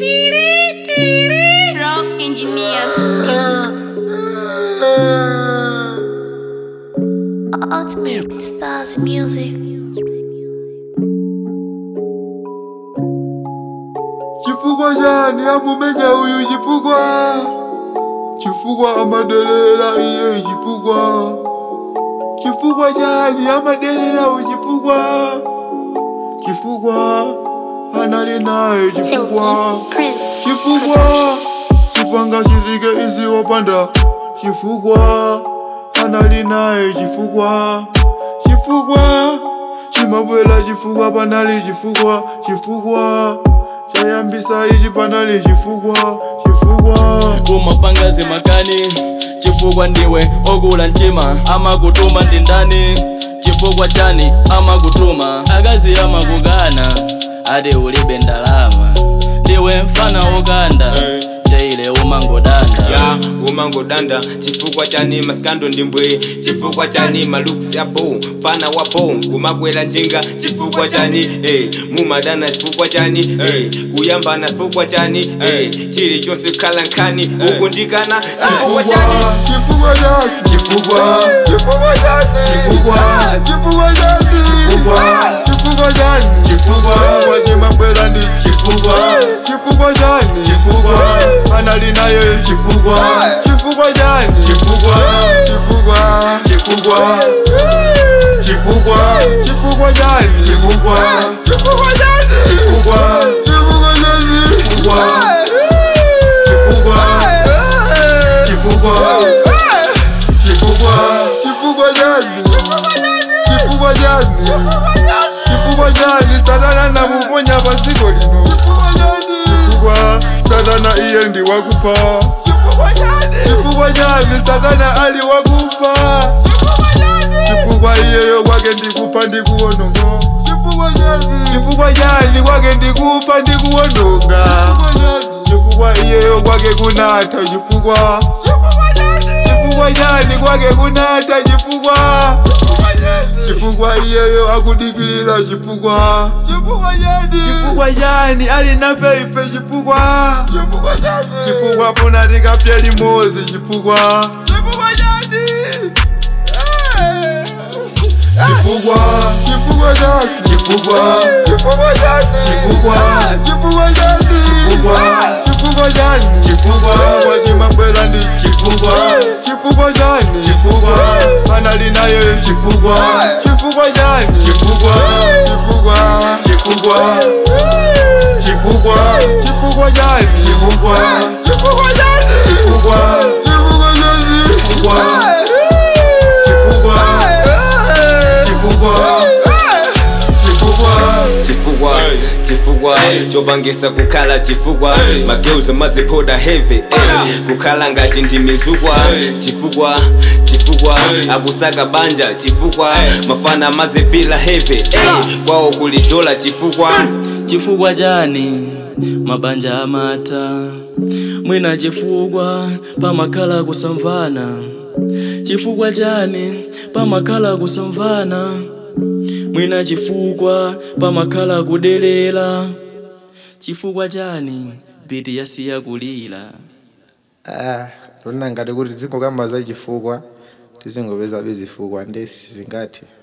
Pro Engineers Music. Ultimate Stars Music. chifukwa chani amumenya uyu chifukwa chifukwa amadelera iye chifukwa chifukwa chani amadelera uyu chifukwa chifukwa anali naye chifukwa Silky Prince. chifukwa chipanga chitike izi wapanda chifukwa anali naye chifukwa chifukwa chimabwera chifukwa panali chifukwa chifukwa chayambisa ichi panali chifukwa chifukwa kumapangazi makani chifukwa ndiwe okula mtima amakutuma ndi ndani chifukwa chani amakutuma akazi amakukana ati ulibe ndalama ndiwe mfana wokanda teile umangodanda ya umangodanda chifukwa chani maskando ndimbwe chifukwa chani maluks yapo fana wapo kumakwela njinga chifukwa chani eh, mumadana chifukwa chani eh, kuyambana chifukwa chani eh, chili chonse kukhala nkhani ukundikana chifukwa chani chifukwa chani chifukwa chifukwa chani chifukwa chifukwa chani chifukwa chifukwa chani chifukwa chimabwera ndi chifukwa chifukwa chani chifukwa anali naye chifukwa chifukwa chani chifukwa chifukwa chifukwa chifukwa chifukwa chani chifukwa chifukwa chani chifukwa chifukwa chani chifukwa chifukwa chifukwa chifukwa chifukwa chani chifukwa chani chifukwa chani satana namuponya pasiko lino chifukwa satana iye ndi wakupa chifukwa chani satana ali wakupa chifukwa iyeyo kwake ndikupa ndikuwononga chifukwa chani kwake ndikupa ndikuwononga chifukwa iyeyo kwake kunata chifukwa chifukwa chani kwake kunata chifukwa chifukwa iyeyo akudikilira chifukwa chifukwa chani ali nafe ife chifukwa chifukwa funa tikapye limozi chifukwa chifukwa chifukwa chani chifukwa chifukwa chani chifukwa chifukwa chani chifukwa chifukwa chani chifukwa chimabwera ndi chifukwa chifukwa chani chifukwa anali naye chifukwa chifukwa chani chifukwa chifukwa chifukwa chifukwa chifukwa chani chifukwa chifukwa chani chifukwa chifukwa chani chifukwa chifukwa chifukwa chifukwa chifukwa chifukwa chopangisa kukhala chifukwa mageuzo mazipoda heavy eh, kukhala ngati ndi mizukwa chifukwa chifukwa akusaka banja chifukwa mafana mazivila heavy eh, kwawo kuli dola chifukwa chifukwa chani mabanja amata mwina chifukwa pamakhala kusamvana chifukwa chani pamakhala kusamvana mwina chifukwa pamakhala kudelera chifukwa chani biti yasiya kulira Ah, tona ngati kuti dzingokamba za chifukwa tizingopeza bezifukwa ndesi zingati